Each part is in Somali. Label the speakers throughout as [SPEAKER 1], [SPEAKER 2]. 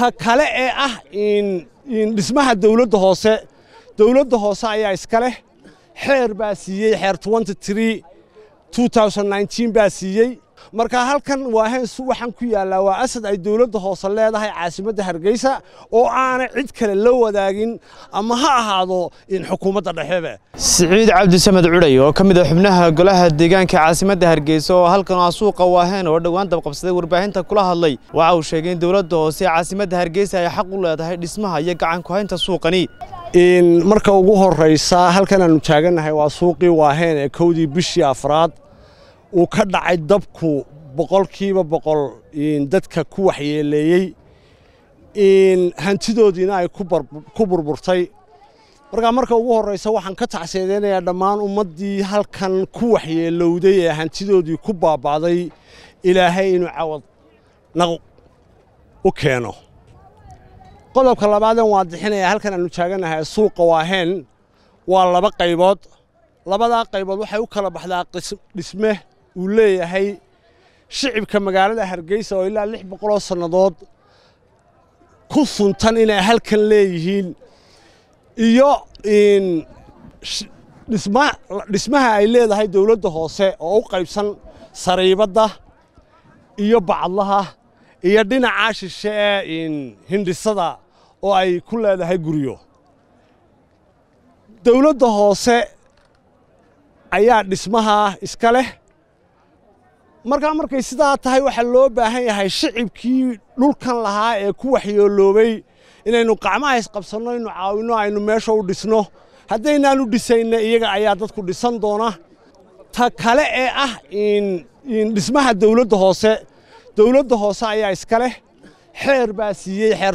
[SPEAKER 1] ta kale ee ah dhismaha dawladda hoose dawladda hoose ayaa iska leh xeer baa siiyey xeer baa siiyey marka halkan waahaynsu waxaan ku yaallaa waa asad ay dawladda hoose leedahay caasimadda hargeysa oo aanay cid kale la wadaagin ama ha ahaado xukuumadda dhexebe
[SPEAKER 2] siciid cabdisamed cudhay oo ka mid a xubnaha golaha deegaanka caasimadda hargeysa oo halkan ah suuqa waaheen oo dhowaan dabqabsaday warbaahinta kula hadlay waxa uu sheegay in dawladda hoose caasimadda hargeysa ay xaq u leedahay dhismaha iyo gacan ku-haynta suuqani
[SPEAKER 1] marka ugu horraysa halkan aannu taagannahay waa suuqii waaheen ee kowdii bishii afraad uu ka dhacay dabku boqolkiiba boqol dadka ku waxyeeleeyey hantidoodiina ay ku burburtay markaa marka ugu horraysa waxaan ka tacseedeynayaa dhammaan ummaddii halkan ku waxyeelowday ee hantidoodii ku baaba'day ilaahay inuu cawad naq u keeno qodobka labaadan waa dixinaya halkan aannu taagannahay suuqa waaheen waa laba qaybood labadaa qaybood waxay u kala baxdaa dhisme uu leeyahay shicibka magaalada hargeysa oo ilaa lix boqoloo sannadood ku suntan inay halkan leeyihiin iyo dhismaha ay leedahay dawladda hoose oo u qaybsan sariibadda iyo bacadlaha iyo dhinacaa shishe ee hindhisada oo ay ku leedahay guryo dawladda hoose ayaa dhismahaa iska leh markaa markay sidaa tahay waxaa loo baahan yahay shicibkii dhulkan lahaa ee ku waxyooloobay inaynu qacmaha isqabsanno inu caawinno aynu meesha u dhisno haddaynaanu dhisayna iyaga ayaa dadku dhisan doona ta kale ee ah dhismaha dawladda hoose dawladda hoose ayaa iska leh xeer baa siiyey xeer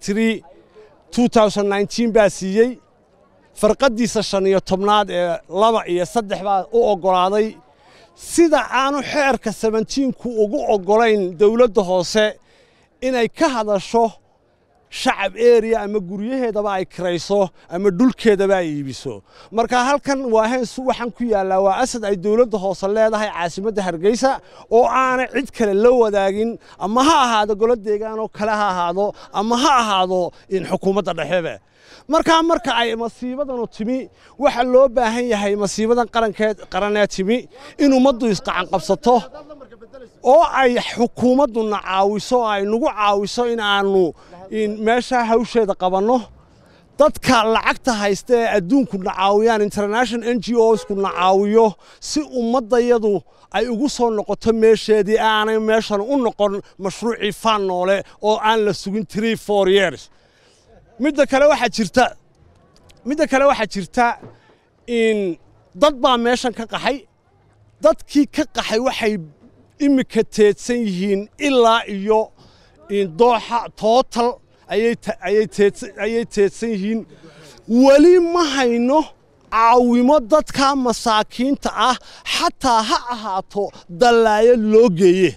[SPEAKER 1] baa siiyey farqaddiisa shan iyo tobnaad ee laba iyo saddex baa u oggolaaday sida aanu xeerka sabentiinku ugu oggolayn dawladda hoose inay ka hadasho shacab eriya ama guryaheedaba ay kirayso ama dhulkeedaba ay iibiso marka halkan waahaynsu waxaan ku yaallaa waa asad ay dawladda hoose leedahay caasimadda hargeysa oo aanay cid kale la wadaagin ama ha ahaado golo deegaanoo kale ha ahaado ama ha ahaado xukuumadda dhexebe markaa marka ay masiibadanu timi waxaa loo baahan yahay masiibadan qaranee timi in ummaddu isqacanqabsato oo ay xukuumadduna caawiso oo ay nagu caawiso in aannu meeshaa hawsheeda qabanno dadka lacagta haysta ee adduunkuna caawiyaan international n g oskuna caawiyo si ummaddayadu ay ugu soo noqoto meesheedii aanay meeshan u noqon mashruucii faan noole oo aan la sugin tree four years midda kale waxaa jirta midda kale waxaa jirta in dad baa meeshan ka qaxay dadkii ka qaxay waxay iminka teedsan yihiin ilaa iyo dooxa tootal ayay teedsan yihiin weli ma hayno caawimo dadka masaakiinta ah xataa ha ahaato dallaayad loo geeye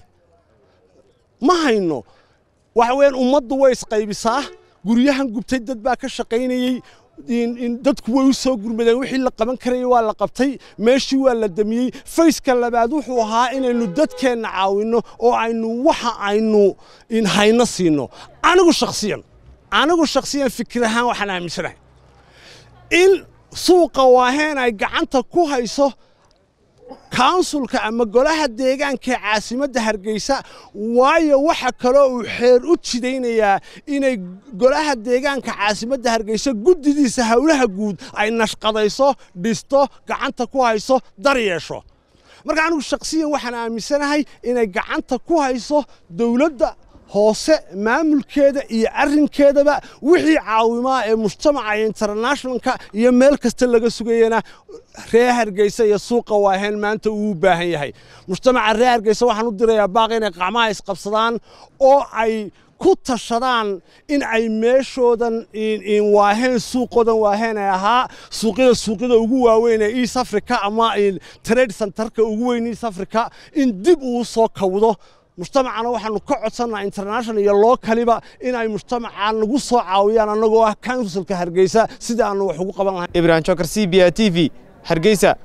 [SPEAKER 1] ma hayno waxa weeyaan ummaddu way isqaybisaa guryahan gubtay dad baa ka shaqaynayey dadku way u soo gurmadeen wixii la qaban karayay waa la qabtay meeshii waa la damiyey fayska labaad wuxuu ahaa inaynu dadkeenna caawinno oo aynu waxa aynu hayno siinno anigu shakhsiyan anigu shakhsiyan fikir ahaan waxaan aaminsanahay in suuqa waaheen ay gacanta ku hayso kaunsulka ama golaha deegaanka ee caasimadda hargeysa waayo waxa kaloo uu xeer u jidaynayaa inay golaha deegaanka caasimadda hargeysa guddidiisa howlaha guud ay nashqadayso dhisto gacanta ku hayso dar yeesho marka anigu shakhsiyan waxaan aaminsanahay inay gacanta ku hayso dowladda hoose maamulkeeda iyo arrinkeedaba wixii caawimaa ee mujtamaca iyo internationalka iyo meel kasta laga sugayana reer hargeysa iyo suuqa waaheen maanta uu u baahan yahay mujtamaca reer hargeysa waxaan u dirayaa baaq inay qacmaha isqabsadaan oo ay ku tashadaan in ay meeshoodan waaheen suuqoodan waaheen ay ahaa suuqyada suuqyada ugu waaweyn ee east africa ama trade centerka ugu weyn east africa in dib uu soo kawdo mujtamacana waxaanu ka codsannaha international iyo lookaliba inay mujtamaca nagu soo caawiyaan annagoo ah counsilka hargeysa sida aanu wax ugu qaban lahayn
[SPEAKER 2] ibrahim jokar c b a t v hargeysa